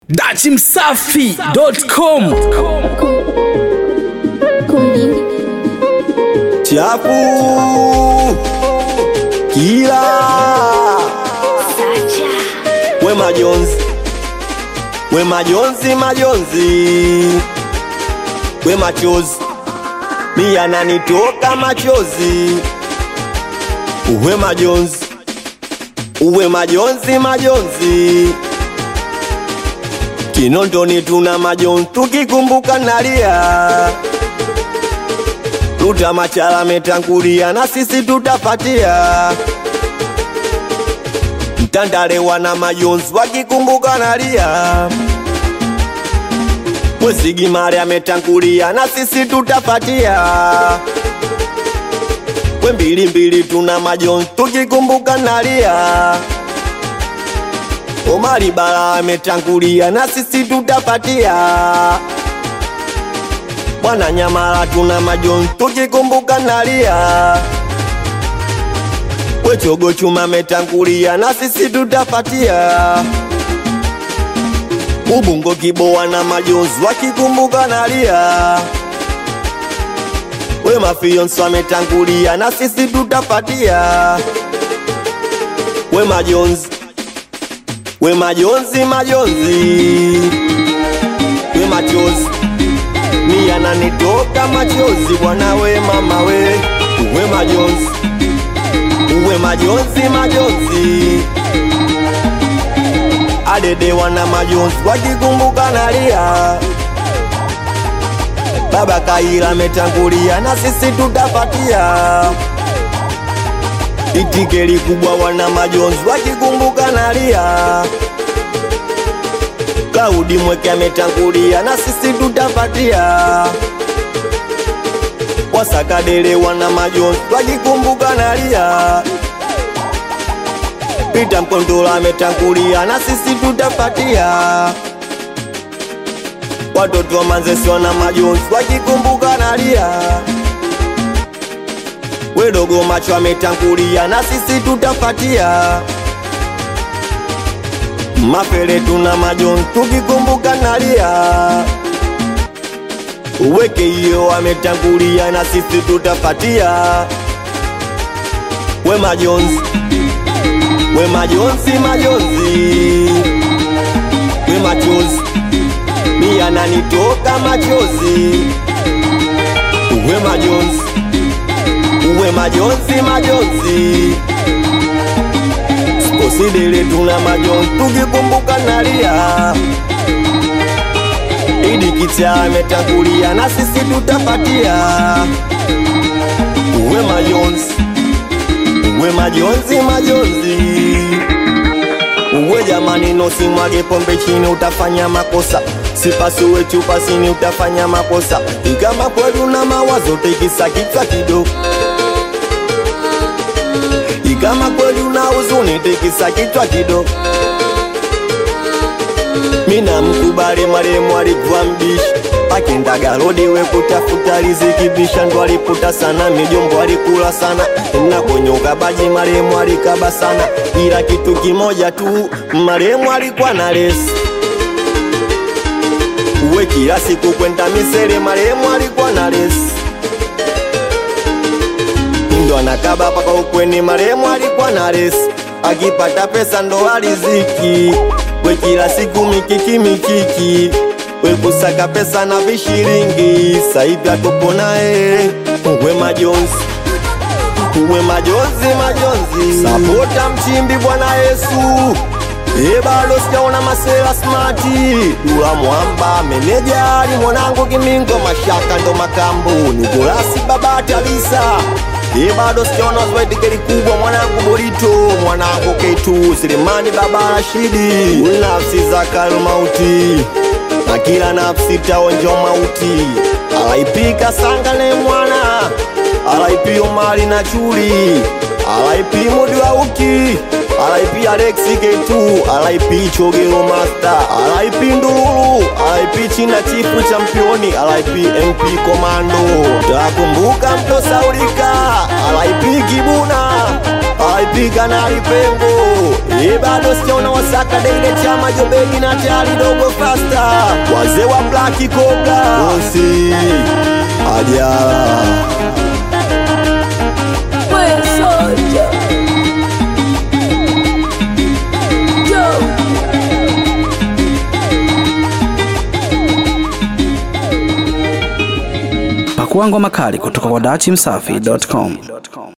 dachimsafi.com chapu kila we majonzi we majonzi majonzi we machozi mi yananitoka machozi uwe majonzi uwe majonzi majonzi kinondoni tuna majonzi tukikumbuka nalia Ruta Machala metangulia na sisi tutapatia. Mtandale wana majonzi wakikumbuka nalia. Mwesigimari ametangulia na sisi tutapatia. We mbili mbili tuna majonzi tukikumbuka nalia. Omari Bala ametangulia na sisi tutapatia. Bwana Nyamala tuna majonzi tukikumbuka nalia. Wechogo chuma metangulia na sisi tutapatia. Ubungo kiboa na majonzi wakikumbuka nalia. We mafionso ametangulia na sisi tutapatia. We majonzi, we majonzi, majonzi, we machozi mi yananitoka machozi bwana we mama we uwe majonzi uwe majonzi majonzi adede wana majonzi wakikumbuka nalia baba kaila ametangulia na sisi tutapatia itikeli kubwa wana majonzi wakikumbuka nalia Klaudi mweke ametangulia na sisi tutapatia. Wasakadele wana majonzi wakikumbuka nalia. Pita Mkondola ametangulia na sisi tutapatia. Watoto wa Manzesi wana majonzi wakikumbuka nalia. Wedogo macho ametangulia na sisi tutapatia mapele tuna majonzi tukikumbuka nalia uweke hiyo ametangulia na sisi tutapatia we majonzi we majonzi majonzi we machozi mi yananitoka machozi uwe majonzi uwe majonzi majonzi usidele tuna majonzi tukikumbuka nalia idi kicha ametangulia na sisi tutapatia uwe majonzi uwe majonzi majonzi uwe jamani nosimwage pombe chini utafanya makosa sipasuwe chupa sini utafanya makosa ikama kweli na mawazo tekisa kichwa kidogo kama kweli una huzuni tikisa kichwa kidogo. Mina mkubali maremu alikuwa mbishi akendaga rodi we kutafuta riziki bisha ndo aliputa sana mijombo alikula sana na konyoka baji maremu alikaba sana ila kitu kimoja tu maremu alikuwa na lesi uwe kila siku kwenda misere maremu alikuwa na lesi ndo anakaba paka ukweni. Maremu alikuwa na resi, akipata pesa ndo aliziki. We kila siku mikiki mikiki, we kusaka pesa na vishiringi. Saivi atupo naye, uwe majonzi uwe majonzi majonzi, sapota mchimbi Bwana Yesu. E, bado sijaona masela smati Dula Mwamba meneja ali mwanangu Kimingo Mashaka ndo makambu Nikolasi Babati Alisa Ye bado sijaona zwaidikeli kubwa mwanangu Borito mwanangu K2 Selemani baba Rashidi nafsi za kalmauti na kila nafsi taonja mauti alaipika sangane mwana alaipi Omari na Chuli alaipi Mudi wa uki alaipi Alexi K2 alaipi Chogero Master alaipi Ndululu alaipi China chifu championi alaipi MP Komando takumbuka mtosaulika alaipi Kibuna waipika na lipengo e bado sijaona wasaka deile chama jobegi na tayari dogo fasta wazee wa blaki kobra osi ajala We're soldier. Yo. Pakua ngoma kali kutoka kwa dachimsafi.com.